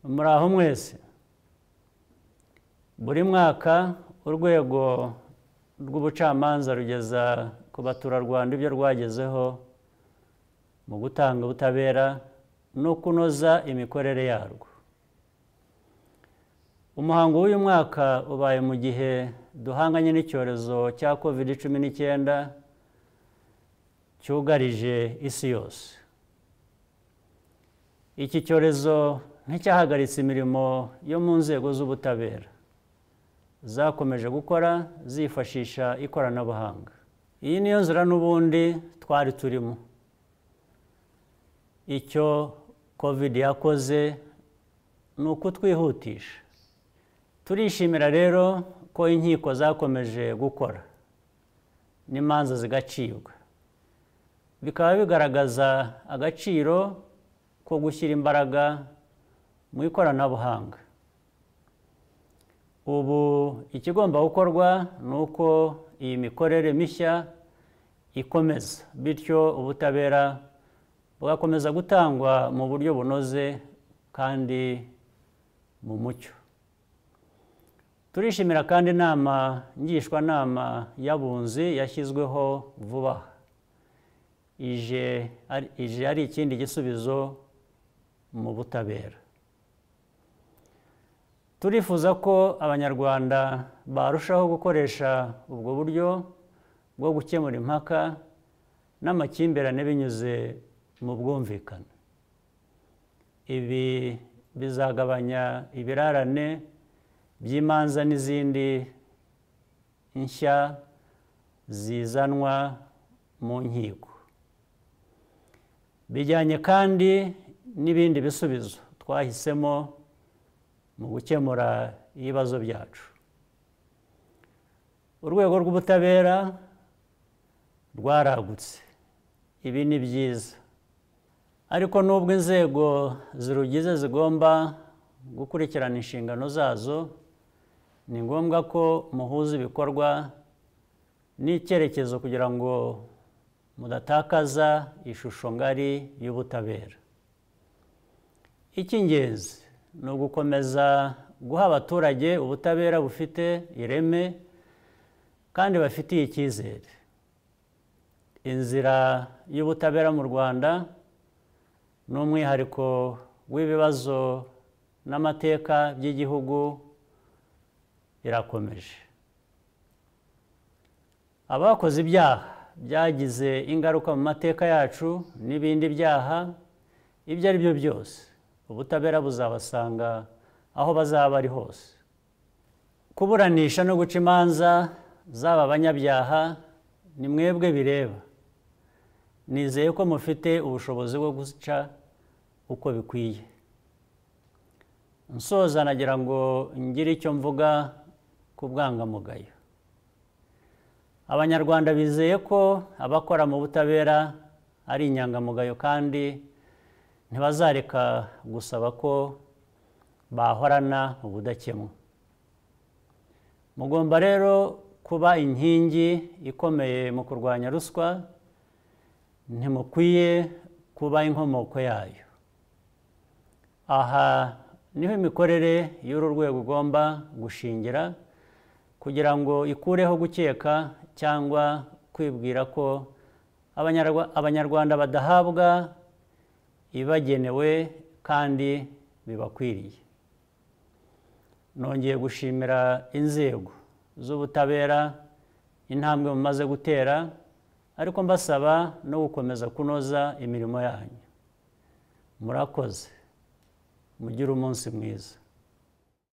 muraho mwese buri mwaka urwego rw'ubucamanza rugeza ku baturarwanda ibyo rwagezeho mu gutanga ubutabera no kunoza imikorere yarwo umuhango w'uyu mwaka ubaye mu gihe duhanganye n'icyorezo cya covid cumi n'icyenda cyugarije isi yose iki cyorezo nticyahagaritse imirimo yo mu nzego z'ubutabera zakomeje gukora zifashisha ikoranabuhanga iyi niyo nzira n'ubundi twari turimo icyo covid yakoze ni ukutwihutisha turishimira rero ko inkiko zakomeje gukora n'imanza zigacibwa bikaba bigaragaza agaciro ko gushyira imbaraga mu ikoranabuhanga ubu ikigomba gukorwa ni uko iyi mikorere mishya ikomeza bityo ubutabera bugakomeza gutangwa mu buryo bunoze kandi mu mucyo turishimira kandi inama ngishwanama y'abunzi yashyizweho vuba ije ari ikindi gisubizo mu butabera turifuza ko abanyarwanda barushaho gukoresha ubwo buryo bwo gukemura impaka n'amakimbirane binyuze mu bwumvikane ibi bizagabanya ibirarane by'imanza n'izindi nshya zizanwa mu nkiko bijyanye kandi n'ibindi bisubizo twahisemo mu gukemura ibibazo byacu urwego rw'ubutabera rwaragutse ibi ni byiza ariko nubwo inzego zirugize zigomba gukurikirana inshingano zazo ni ngombwa ko muhuza ibikorwa n'icyerekezo kugira ngo mudatakaza ishusho ngari y'ubutabera icy'ingenzi ni ugukomeza guha abaturage ubutabera bufite ireme kandi bafitiye icyizere inzira y'ubutabera mu rwanda ni umwihariko w'ibibazo n'amateka by'igihugu irakomeje abakoze ibyaha byagize ingaruka mu mateka yacu n'ibindi byaha ibyo ari byo byose ubutabera buzabasanga aho bazaba ari hose kuburanisha no guca imanza z'aba banyabyaha ni mwebwe bireba nizeye ko mufite ubushobozi bwo guca uko bikwiye nsoza nagira ngo ngire icyo mvuga ku bwangamugayo abanyarwanda bizeye ko abakora mu butabera ari inyangamugayo kandi ntibazareka gusaba ko bahorana ubudakemwa mugomba rero kuba inkingi ikomeye mu kurwanya ruswa ntimukwiye kuba inkomoko yayo aha niho imikorere y'uru rwego igomba gushingira kugira ngo ikureho gukeka cyangwa kwibwira ko abanyarwanda badahabwa ibagenewe kandi bibakwiriye nongeye gushimira inzego z'ubutabera intambwe mumaze gutera ariko mbasaba no gukomeza kunoza imirimo yanyu murakoze mugire umunsi mwiza